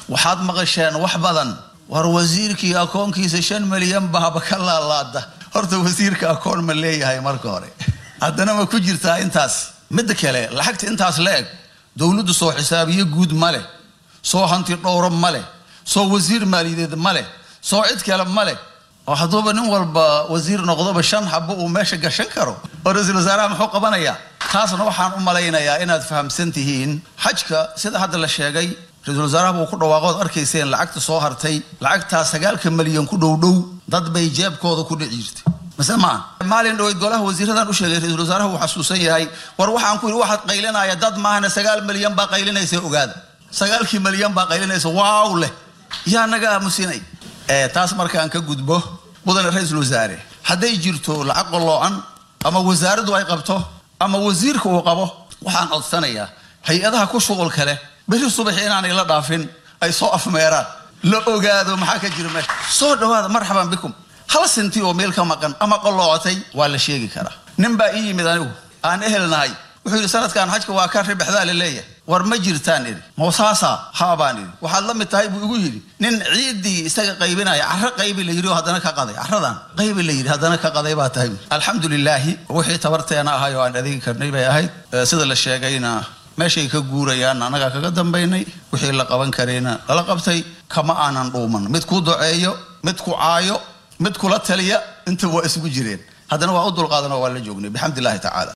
waxaad maqasheen wax badan war wasiirkii akoonkiisa shan milyan baaba ka laalaada horta wasiirka akoon ma leeyahay marka hore haddana ma ku jirtaa intaas midda kale lacagta intaas la eg dowladdu soo xisaabiyo guud ma leh soo hanti dhowro ma leh soo wasiir maaliyadeed ma leh soo cid kale ma leh oo hadduuba nin walba wasiir noqdoba shan xabo uu meesha gashan karo oo ra-iisul wasaaraha muxuu qabanayaa taasna waxaan u malaynayaa inaad fahamsan tihiin xajka sida hadda la sheegay ra-iisul wasaaraha buu ku dhawaaqood arkayseen lacagta soo hartay lacagtaa sagaalka milyan ku dhowdhow dad bay jeebkooda ku dhici jirtay mase maa maalin dhaweyd golaha wasiiradan u sheegay ra-iisul wasaaraha wuu xasuusan yahay war waxaan ku yidhi waxaad qaylinaya dad maahana sagaal milyan baa qaylinaysa ogaada sagaalkii milyan baa qaylinaysa waaw leh yaa naga aamusinay taas markaan ka gudbo mudane ra-iisul wasaare hadday jirto lacag qalloocan ama wasaaraddu ay qabto ama wasiirka uu qabo waxaan codsanayaa hay-adaha ku shuqulka leh beri subaxi inaanay la dhaafin ay soo afmeeraan la ogaado maxaa ka jira meesha soo dhawaada marxaban bikum hal sinti oo meel ka maqan ama qalloocatay waa la sheegi karaa nin baa ii yimid anigu aan ehelnahay wuxuu yidhi sanadkan xajka waa ka ribexdaa la leeyahay war ma jirtaan idhi mawsaasa haa baan idhi waxaad la mid tahay buu igu yidhi nin ciiddii isaga qaybinaya carro qaybi la yidhi oo haddana ka qaday carradan qaybi la yidhi haddana ka qaday baa tahay alxamdu lilaahi wixii tabarteena ahay oo aan adeegi karnay bay ahayd sida la sheegayna meeshay ka guurayaan annagaa kaga dambaynay wixii la qaban karayna lala qabtay kama aanan dhuuman mid ku duceeyo mid ku caayo mid kula taliya inta waa isugu jireen haddana waa u dulqaadan oo waa la joognay bixamd illahi tacaala